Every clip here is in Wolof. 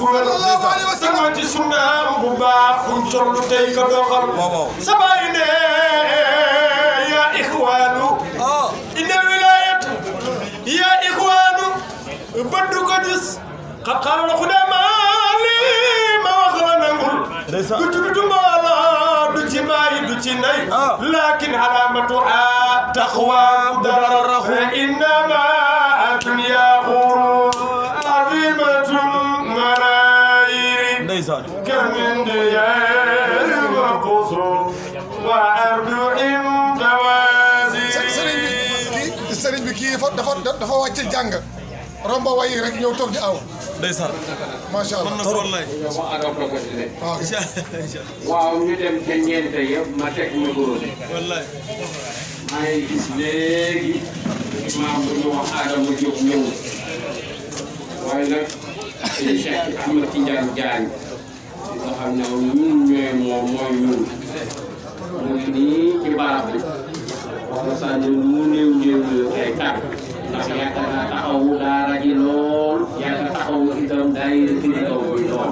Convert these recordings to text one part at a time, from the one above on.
ku wér sama ci sunnaam bu baax fuñ tollu tey ko doxal sa baay ne yaa ixwaanu inna wilayat yaa ixwaanu bëddu ko gis xat xaaral ku ne maa lii ma wax la nangul du ci du mbooloo du ci maayi du ci nay lakin alamatu a taqwa dara fa innama antum yaa xuru azimatun marayiri kamin diyaar wa qusur wa ardu inda sëriñ bi wasiri kii sëriñ bi kii dafa dafa dafa wàcc jàng romba wayi rek ñëw toog di aw ndeysaan macha allah trop wallaay waaw waaw ñu dem ca ñeente yëpp ma teg micro bi wallaay maa ngi gis léegi maam bu ñu wax Adama Diop ñëw waaye nag sëñ Cheikh Ahmed Tidiane Diagne nga xam ne ñun ñooy moom mooy ñun mu ngi nii ci barab bi wax na saa ne lu mu néew néew néew ay kàddu ndax yàgg naa taxawu daara ji lool yàgg taxawu itam daayira kii kaw bi lool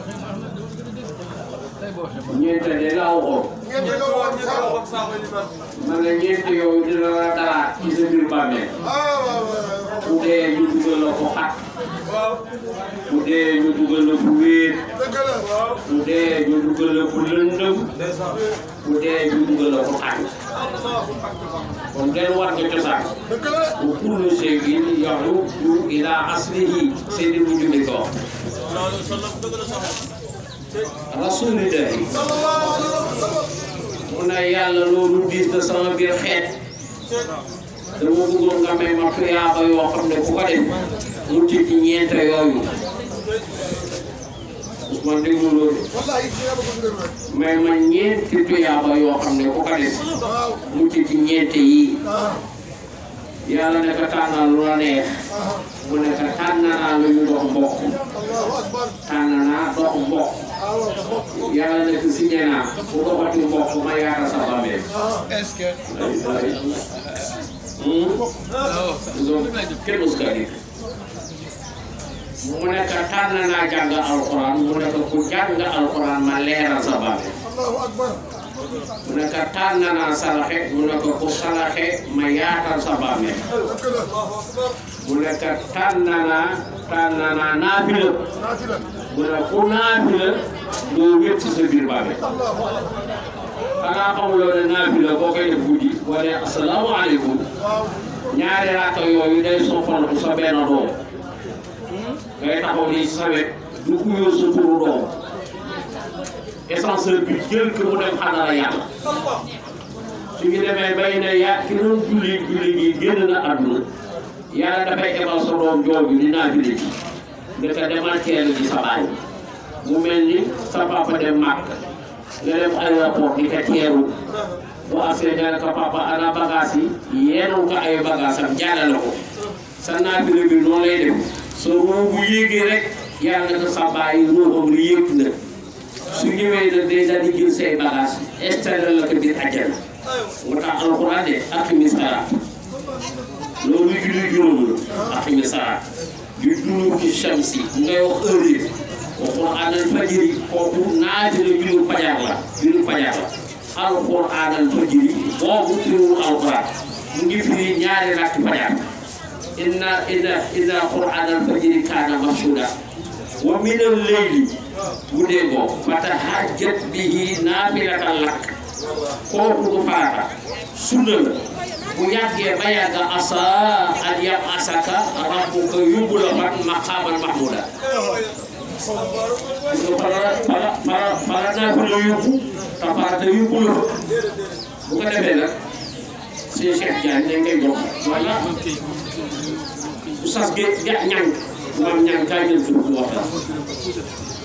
ñeente de laa waxoon man la ñeent yooyu dina la dalaat ci sa biir bàmmeel bu dee ñu dugal la ko xat bu dee ñu dugal la fu wéet bu dee ñu dugal la fu lëndëm bu dee ñu dugal la ko xat kon delluwaat nga cosaan bu kullu shay'in yahudu ila aslihi seeni mu jumi ko rasulillahi mu ne yàlla loolu diis na sama biir xeet dama bëggoon nga may ma tuyaaba yoo xam ne ku ko def mu ci ci ñeent yooyu Ousmane déglu loolu may ma ñeenti tuyaaba yoo xam ne ku ko def mu ci ci ñeent yi yàlla ne ko tànnal lu la neex mu ne ko tànn naa lu ñu dox mbokk tànn naa dox mbokk yàlla ne ko signé naa bu doxati mbokk ma yaata sa bàmmeel est-ce que kenn mos kaa dégg mu ne ko tànn naa jàng alxuraan mu ne ko ku jàng alxuraan ma leeral sa bàmmeel mu ne ko tànn naa saraxe mu ne ko ku saraxe ma yaatal sa bàmmeel mu ne ko tànn naa tànn naa naafila mu ne ku naafila doo wét ci sa biir bàmmeel xanaa xamuloo ne naafila boo koy def guddi boo ne asalaamaaleykum ñaari raaka yooyu day soppandu sa benn doom ngay taxaw nii sa wet du ko yor sa turu doom essentiel bi jël ko mu dem xadara yàlla su ñu demee bay ne ya ki doon julli julli gi génn na àdduna yàlla dafay ebal sa doom jooju di naafile ji nga ko demal teel ji sa baay mu mel ni sa papa dem màkk nga dem aéroport di ko teeru bu agsee nga ne ko papa ana bagage yi yéenul ko ay bagage am jàllale ko sa naafile bi noonu lay def sa ruu bu yéegee rek yàlla na ko sa baay ruuxam li yëg na su ñëwee nag day daal di jël say bagage installé la ko biir àjjana moo tax alxuraan de aqimi salaat loolu julli juróom la aqimi salaat di duluki shamsi ngay wax heure yi alxuraan al fajiri kooku naati la julli fajar la julli fajar la alxuraan al fajiri boobu turiwul alxuraan mu ngi firi ñaari rakk fajar inna inna inna qur'aan al fajiri kaana mashhuuda wa min al layli bu dee boo fatahajjat bihi naafilatan lak kooku du farata sunna la bu yàggee ba yàgg asa an yam asaka rabbuka yóbbu la fan maqaaman mahmuda fala fala fala fala naafila yóbbu te farata yóbbu la bu ko defee nag sëñ Cheikh Diagne dañ koy jox wala oustaz ge ñang maam ñang kaay jël tur bu waxtaan